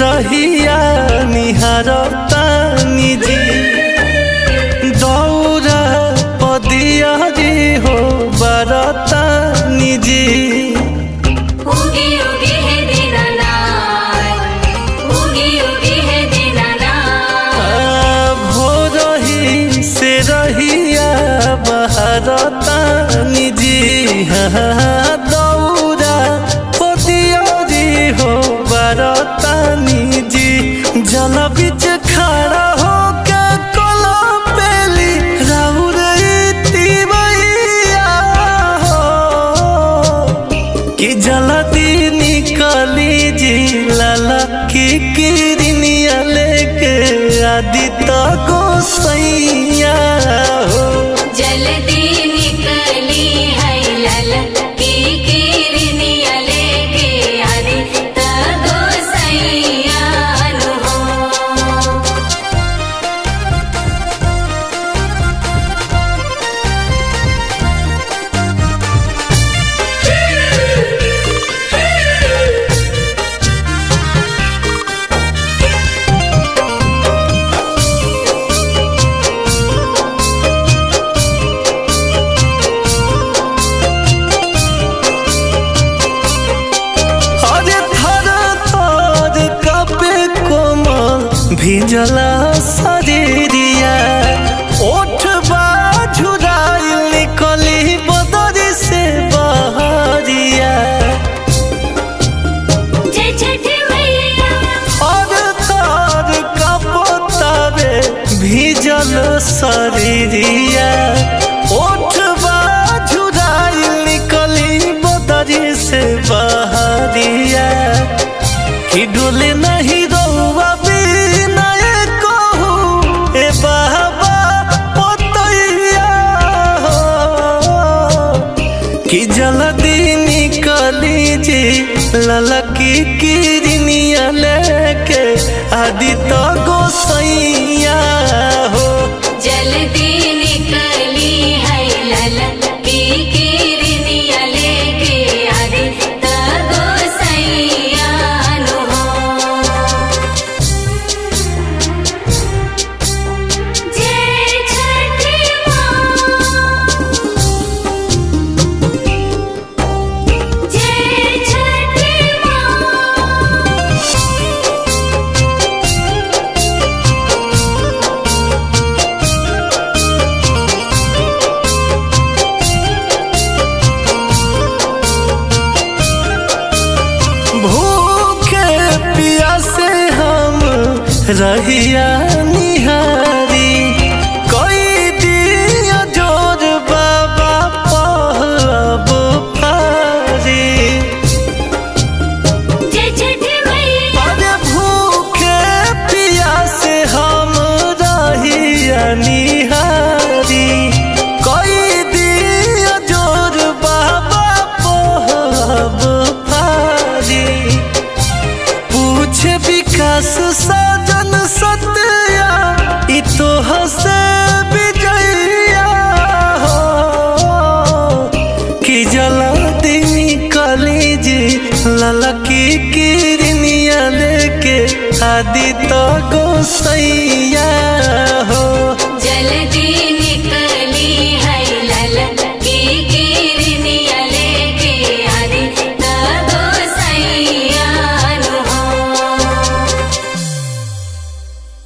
रहिया निहारतानी जी दौरा पदिया जी हो बरतानी जी उगी उगी है दीनानाथ उगी उगी है दीनानाथ भोरही से रहिया बहरतानी जी हाँ, दौरा पदिया जी हो बरतानी जी जल बिच खड़ा हो के कोला पेली राउर तिवैया हो कि जल्दी निकली जी लाला की किरनिया लेके आदि तो गोसैया हो जल्दी निकली है लल की किरनिया लेके आदि तगो सैयान हो अरे थर थर कपे कोमल भिजला शरीरिया ओठ बाझुराइल निकली बदरी से बहरिया जय छठी मैया और तार कपतावे भीजल शरीरिया ओठ बाझुराइल निकली बदरी से बहरिया कि डोले नहीं रहुआ बिना कहू ए बाबा पोतैया हो कि जल्दी निकली जी ललकी किरनिया लेके आदि तो गोसैया हो जल्दी निकली है लल की किरनिया लेके आदि तगो सैयान हो जय छठी माँ जय छठी माँ भूखे प्यासे हम रहिया निहारी कोई दिया जोर बाबा पहब फारी जय छठी मैया अरे भूखे प्यासे हम रहिया निहारी कोई दिया जोर बाबा पहब फारी पूछ विकास सजन सत्या इ तो हसे विजया हो कि जल्दी निकली जी ललकी किरनिया लेके आदि तो गोसैया हो जल्दी